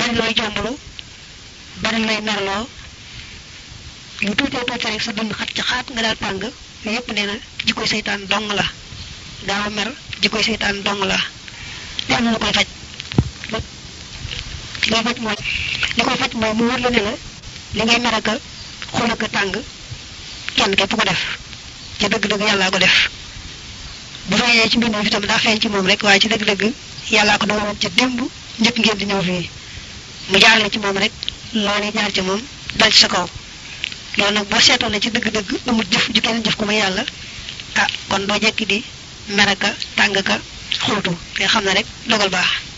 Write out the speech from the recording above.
bari looy jomblu bari looy merloo lu tuutee tuutee rek sa dund xat ci xaat nga daal tàng yépp nee na jikkoy seytaan dong la gaaw a mer jikkoy seytaan dong la li am na lu koy faj li koy faj mooy li koy faj mooy mu wër la ne la li ngay mer ak a xul ak a tàng kenn képp ko def ca dëgg-dëgg yàllaa ko def bu feeñee ci mbindam itam daa feeñ ci moom rek waaye ci dëgg-dëgg yàllaa ko dogaloon ca démb njëkk ngeen di ñëw fii mu jaarale ci moom rek loolee jaar ci moom dal ci sa kaw loolu nag boo seetoon ne ci dëgg-dëgg amul jëf ju kenn jëf ko ma yàlla ah kon doo jekki di mer aka tàng ka xóotu te xam ne rek dogal baax